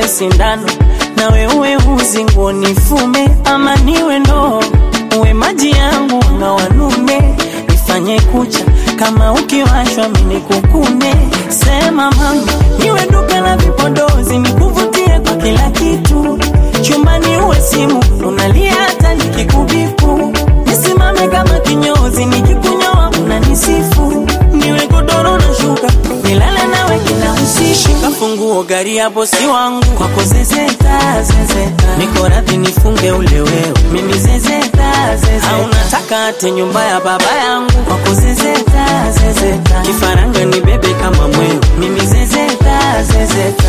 niwe sindano nawe uwe uzi nguo nifume, ama niwe ndoo uwe maji yangu na wanume, nifanye kucha kama ukiwashwa mini kukune. Sema mama, niwe duka la vipodozi, nikuvutie kwa kila kitu, chumbani uwe simu unalia hata nikikubipu, nisimame kama kinyozi, nikikunyoa unanisifu, niwe godoro na shuka, nilale nawe kila usiku, shika funguo gari hapo si wangu, kwako zezeta zezeta, niko radhi nifunge ule wewe, mimi zezeta zezeta, au nataka ate nyumba ya baba yangu, kwako zezeta zezeta, kifaranga ni bebe kama mwewe, mimi zezeta zezeta.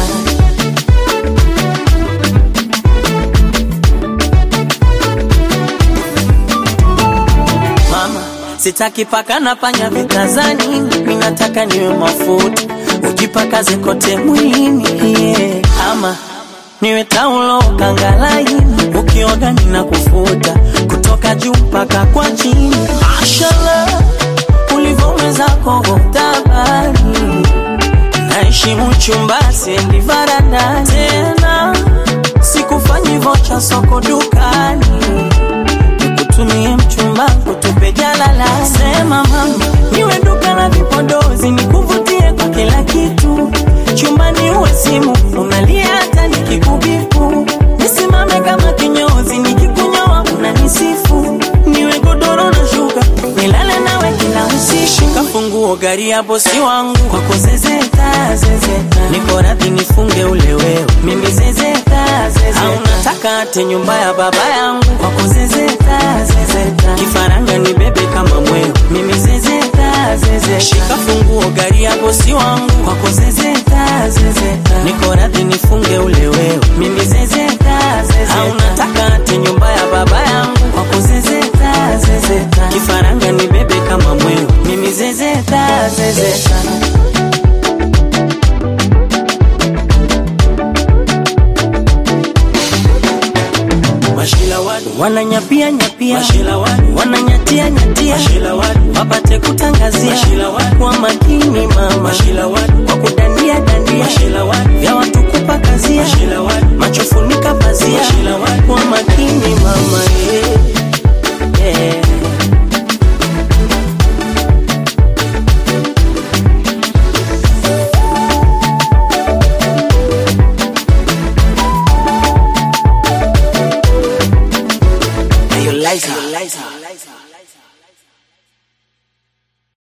mama sitaki paka na panya vitazani mimi nataka niwe mafuta ujipakaze kote mwilini yeah. ama niwe taulo kangalaini ukioga nina kufuta kutoka juu mpaka kwa chini mashallah ulivyoweza kogotabani naheshimu chumba sendi varanda tena sikufanyi vocha soko dukani nikutumie mchumba kutupe jalala. Sema mama, niwe duka la vipodozi, nikuvutie kwa kila kitu, chumbani uwe simu unalia hata nikikubipu, nisimame kama kinyozi, nikikunyoa unanisifu, niwe godoro na shuka, nilale nawe kila usiku, shika funguo gari hapo si wangu, kwako zezeta zezeta, niko radhi nifunge ule wewe, mimi zezeta zezeta, au nataka ate nyumba ya baba yangu, kwako zezeta zezeta, kifaranga ni bebe kama mwewe, mimi zezeta zezeta, shika funguo gari hapo si wangu, kwako zezeta zezeta, niko radhi nifunge ule wewe, mimi zezeta zezeta, au nataka ate nyumba ya baba yangu, kwako zezeta zezeta, kifaranga ni bebe kama mwewe, mimi zezeta zezeta. Mashila wadu, wananyapia nyapia mashila wadu, wananyatia nyatia mashila wadu, wapate kutangazia Mashila wadu. kwa makini mama mashila wadu, kwa kudandia dandia mashila wadu, vya watu kupakazia mashila wadu, macho funika pazia Mashila wadu. kwa makini mama yeah. Yeah. Ayo Liza, Liza, Liza.